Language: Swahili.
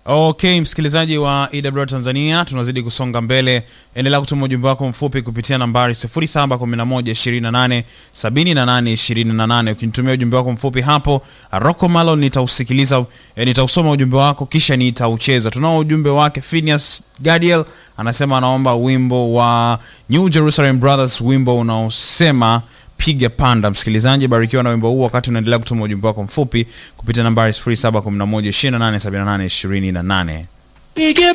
Okay, msikilizaji wa EWR Tanzania, tunazidi kusonga mbele. Endelea kutuma ujumbe wako mfupi kupitia nambari 0711287828. Ukinitumia ujumbe wako mfupi hapo, Rocco Malo nitausikiliza, eh, nitausoma ujumbe wako kisha nitaucheza. Tunao ujumbe wake Phineas Gadiel anasema anaomba wimbo wa New Jerusalem Brothers, wimbo unaosema piga panda. Msikilizaji, barikiwa na wimbo huu wakati unaendelea kutuma ujumbe wako mfupi kupitia nambari 0711287828. Pige